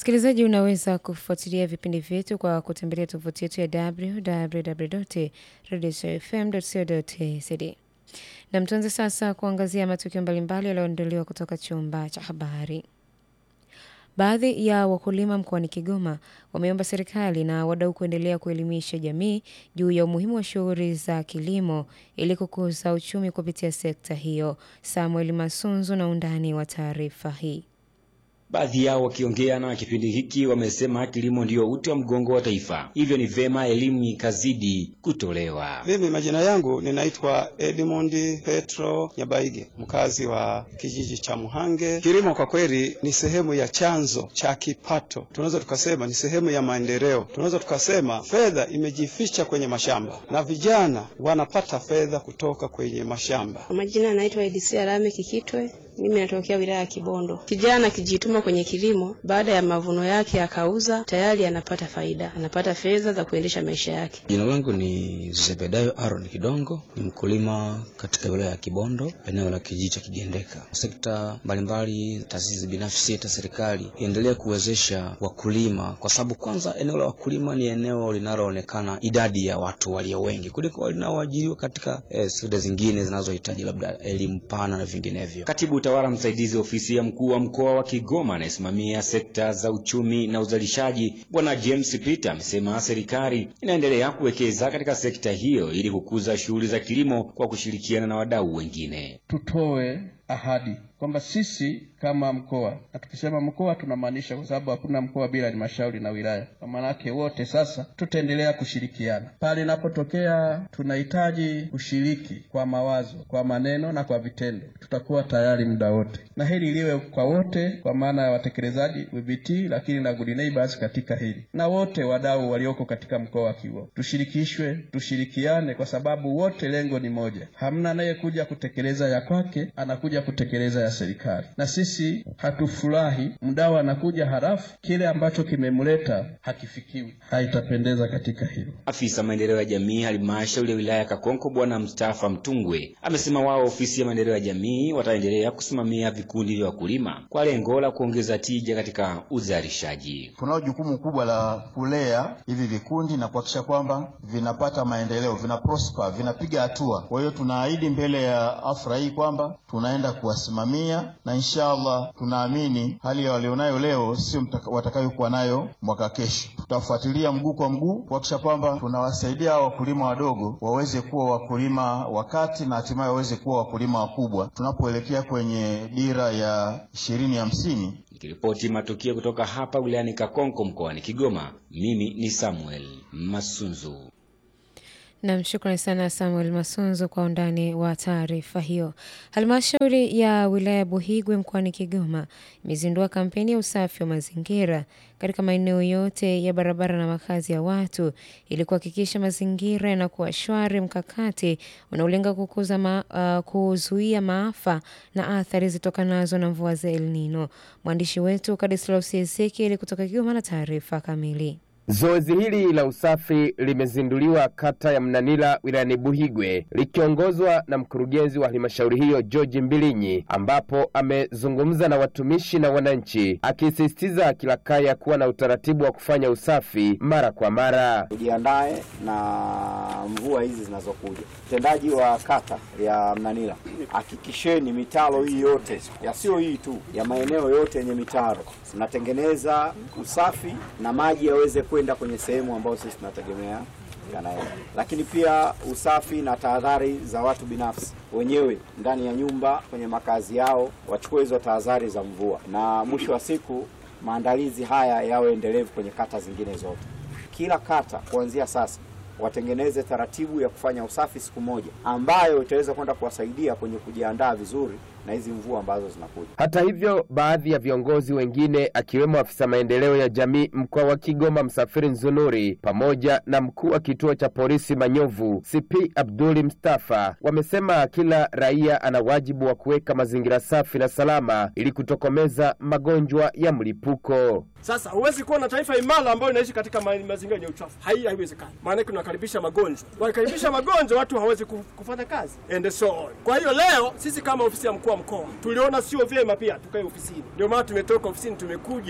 Msikilizaji, unaweza kufuatilia vipindi vyetu kwa kutembelea tovuti yetu ya www.radiofm.co.tz. Na mtuanze sasa kuangazia matukio mbalimbali yaliyoandaliwa kutoka chumba cha habari. Baadhi ya wakulima mkoani Kigoma wameomba serikali na wadau kuendelea kuelimisha jamii juu ya umuhimu wa shughuli za kilimo ili kukuza uchumi kupitia sekta hiyo. Samuel Masunzu na undani wa taarifa hii. Baadhi yao wakiongea na kipindi hiki wamesema kilimo ndiyo uti wa mgongo wa taifa, hivyo ni vema elimu ikazidi kutolewa. Mimi majina yangu ninaitwa Edmund Petro Nyabaige, mkazi wa kijiji cha Muhange. Kilimo kwa kweli ni sehemu ya chanzo cha kipato, tunaweza tukasema ni sehemu ya maendeleo, tunaweza tukasema fedha imejificha kwenye mashamba na vijana wanapata fedha kutoka kwenye mashamba. Kwa majina anaitwa Edisia Lame Kikitwe. Mimi natokea wilaya ya Kibondo. Kijana akijituma kwenye kilimo, baada ya mavuno yake akauza, tayari anapata faida, anapata fedha za kuendesha maisha yake. Jina langu ni Zebedayo Aaron Kidongo, ni mkulima katika wilaya ya Kibondo, eneo la kijiji cha Kigendeka. Sekta mbalimbali, taasisi binafsi, hata serikali iendelee kuwezesha wakulima, kwa sababu kwanza, eneo la wakulima ni eneo linaloonekana idadi ya watu walio wengi kuliko wanaoajiriwa katika eh, sekta zingine zinazohitaji labda elimu pana na vinginevyo. Katibu utawala msaidizi ofisi ya mkuu wa mkoa wa Kigoma anayesimamia sekta za uchumi na uzalishaji Bwana James Peter amesema serikali inaendelea kuwekeza katika sekta hiyo ili kukuza shughuli za kilimo kwa kushirikiana na wadau wengine. Tutoe ahadi kwamba sisi kama mkoa, na tukisema mkoa tunamaanisha, kwa sababu hakuna mkoa bila halmashauri na wilaya, kwa maana yake wote sasa tutaendelea kushirikiana pale inapotokea tunahitaji kushiriki kwa mawazo, kwa maneno na kwa vitendo, tutakuwa tayari muda wote, na hili liwe kwa wote, kwa maana ya watekelezaji WBT, lakini na good neighbors katika hili, na wote wadau walioko katika mkoa wa Kigoma tushirikishwe, tushirikiane, kwa sababu wote lengo ni moja. Hamna anayekuja kutekeleza ya kwake, anakuja kutekeleza ya serikali, na sisi hatufurahi mdau anakuja halafu kile ambacho kimemleta hakifikiwi. Haitapendeza katika hilo. Afisa maendeleo ya jamii halmashauri ya wilaya ya Kakonko Bwana Mustafa Mtungwe amesema wao ofisi ya maendeleo ya jamii wataendelea kusimamia vikundi vya wakulima kwa lengo la kuongeza tija katika uzalishaji. Tunao jukumu kubwa la kulea hivi vikundi na kuhakikisha kwamba vinapata maendeleo, vina prosper, vinapiga hatua. Kwa hiyo tunaahidi mbele ya afra hii kwamba tunaenda kuwasimamia na inshallah tunaamini hali ya walionayo leo sio watakayokuwa nayo mwaka kesho. Tutafuatilia mguu kwa mguu kuhakikisha kwamba tunawasaidia hao wakulima wadogo waweze kuwa wakulima wakati na hatimaye waweze kuwa wakulima wakubwa tunapoelekea kwenye dira ya ishirini hamsini. Nikiripoti matukio kutoka hapa wilayani Kakonko mkoani Kigoma, mimi ni Samuel Masunzu. Nam, shukrani sana Samuel Masunzo kwa undani wa taarifa hiyo. Halmashauri ya wilaya ya Buhigwe mkoani Kigoma imezindua kampeni ya usafi wa mazingira katika maeneo yote ya barabara na makazi ya watu ili kuhakikisha mazingira yanakuwa shwari, mkakati unaolenga kukuza ma, uh, kuzuia maafa na athari zitokanazo na mvua za El Nino. Mwandishi wetu Kadislaus Ezekieli kutoka Kigoma na taarifa kamili. Zoezi hili la usafi limezinduliwa kata ya Mnanila wilayani Buhigwe likiongozwa na mkurugenzi wa halmashauri hiyo George Mbilinyi, ambapo amezungumza na watumishi na wananchi, akisisitiza kila kaya kuwa na utaratibu wa kufanya usafi mara kwa mara. Tujiandae na mvua hizi zinazokuja. Mtendaji wa kata ya Mnanila, hakikisheni mitaro hii yote ya sio hii tu ya maeneo yote yenye mitaro mnatengeneza usafi na maji yaweze kwenda kwenye sehemu ambayo sisi tunategemea yanaenda. Lakini pia usafi na tahadhari za watu binafsi wenyewe ndani ya nyumba, kwenye makazi yao, wachukue hizo tahadhari za mvua, na mwisho wa siku maandalizi haya yawe endelevu kwenye kata zingine zote. Kila kata kuanzia sasa watengeneze taratibu ya kufanya usafi siku moja, ambayo itaweza kwenda kuwasaidia kwenye kujiandaa vizuri na hizi mvua ambazo zinakuja. Hata hivyo, baadhi ya viongozi wengine akiwemo afisa maendeleo ya jamii mkoa wa Kigoma Msafiri Nzunuri pamoja na mkuu wa kituo cha polisi Manyovu CP Abduli Mustafa wamesema kila raia ana wajibu wa kuweka mazingira safi na salama ili kutokomeza magonjwa ya mlipuko. Sasa huwezi kuwa na taifa imara ambayo inaishi katika ma mazingira yenye uchafu. Hai, haiwezekani. Maana yake unakaribisha magonjwa. Wakikaribisha magonjwa, watu hawezi kufanya kazi and so on. Kwa hiyo leo sisi kama ofisi ya mkuu wa mkoa tuliona sio vyema pia tukae ofisini. Ndio maana tumetoka ofisini tumekuja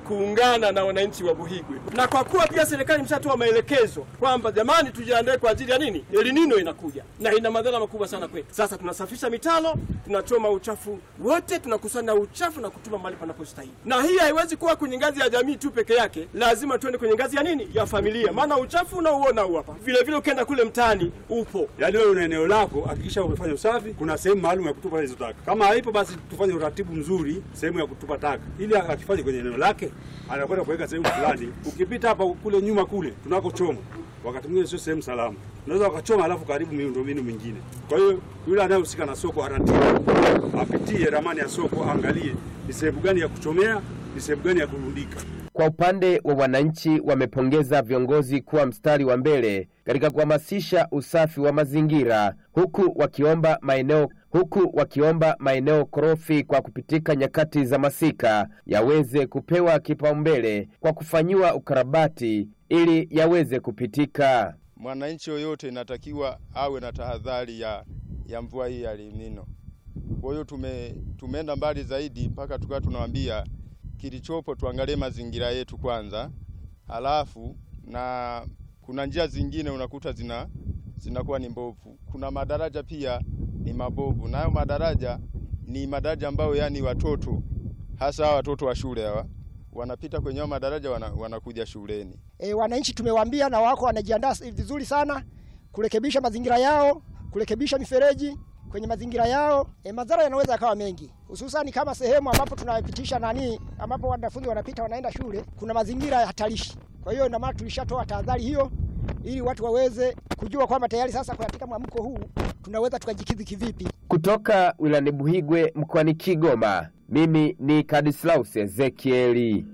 kuungana na wananchi wa Buhigwe, na kwa kuwa pia serikali imeshatoa maelekezo kwamba jamani, tujiandae kwa ajili ya nini, El Nino inakuja na ina madhara makubwa sana kwetu. Sasa tunasafisha mitalo, tunachoma uchafu wote, tunakusanya uchafu na kutuma mahali panapostahili, na hii haiwezi kuwa kwenye ngazi ya jamii tu peke yake, lazima tuende kwenye ngazi ya nini, ya familia, maana uchafu unaouona huu hapa, vile vile ukienda kule mtaani upo. Yaani wewe una eneo lako, hakikisha umefanya usafi. Kuna sehemu maalum ya kutupa hizo taka. Kama haipo, basi tufanye uratibu mzuri sehemu ya kutupa taka, ili akifanye kwenye eneo lake, anakwenda kuweka sehemu fulani. Ukipita hapa kule nyuma kule tunakochoma, wakati mwingine sio sehemu salama, unaweza wakachoma alafu karibu miundombinu mingine. Kwa hiyo yule anayehusika na soko aratibu, apitie ramani ya soko, angalie ni sehemu gani ya kuchomea, ni sehemu gani ya kurundika. Kwa upande wa wananchi, wamepongeza viongozi kuwa mstari wa mbele katika kuhamasisha usafi wa mazingira, huku wakiomba maeneo huku wakiomba maeneo korofi kwa kupitika nyakati za masika yaweze kupewa kipaumbele kwa kufanyiwa ukarabati ili yaweze kupitika. Mwananchi yoyote inatakiwa awe na tahadhari ya, ya mvua hii ya El Nino. Kwa hiyo tume, tumeenda mbali zaidi mpaka tukawa tunawaambia kilichopo tuangalie mazingira yetu kwanza, halafu na kuna njia zingine unakuta zina zinakuwa ni mbovu. Kuna madaraja pia ni mabovu, nayo madaraja ni madaraja ambayo yani watoto hasa hawa watoto wa shule hawa wanapita kwenye hayo madaraja wana, wanakuja shuleni. E, wananchi tumewaambia na wako wanajiandaa vizuri sana kurekebisha mazingira yao, kurekebisha mifereji kwenye mazingira yao. E, madhara yanaweza yakawa mengi, hususani kama sehemu ambapo tunapitisha nani, ambapo wanafunzi wanapita wanaenda shule, kuna mazingira ya hatarishi. Kwa hiyo ina maana tulishatoa tahadhari hiyo ili watu waweze kujua kwamba tayari sasa katika mwamko huu tunaweza tukajikidhi kivipi. Kutoka wilayani Buhigwe mkoani Kigoma, mimi ni Kadislaus Ezekieli.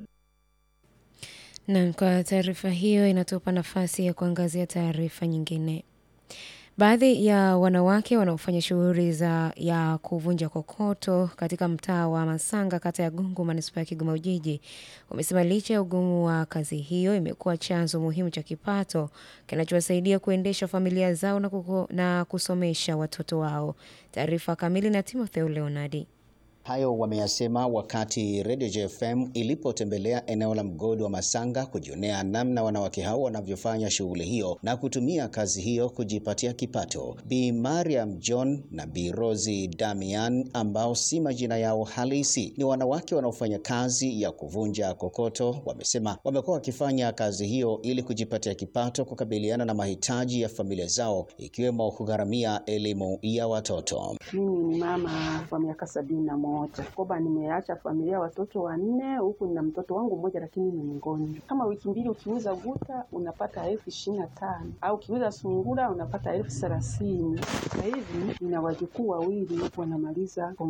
Nam, kwa taarifa hiyo inatupa nafasi ya kuangazia taarifa nyingine. Baadhi ya wanawake wanaofanya shughuli za ya kuvunja kokoto katika mtaa wa Masanga, kata ya Gungu, manispaa ya Kigoma Ujiji, wamesema licha ya ugumu wa kazi hiyo imekuwa chanzo muhimu cha kipato kinachowasaidia kuendesha familia zao na, kuko, na kusomesha watoto wao. Taarifa kamili na Timotheo Leonardi. Hayo wameyasema wakati Radio JFM ilipotembelea eneo la mgodi wa Masanga kujionea namna wanawake hao wanavyofanya shughuli hiyo na kutumia kazi hiyo kujipatia kipato. Bi Mariam John na Bi Rosi Damian ambao si majina yao halisi ni wanawake wanaofanya kazi ya kuvunja kokoto, wamesema wamekuwa wakifanya kazi hiyo ili kujipatia kipato kukabiliana na mahitaji ya familia zao ikiwemo kugharamia elimu ya watoto. Mimi ni mama wa miaka sabini na moja koba, nimeacha familia watoto wanne, huku nina mtoto wangu mmoja, lakini ni mgonjwa. Kama wiki mbili ukiuza guta unapata elfu ishirini na tano au ukiuza sungura unapata elfu thelathini. Sasa hivi nina wajukuu wawili wanamaliza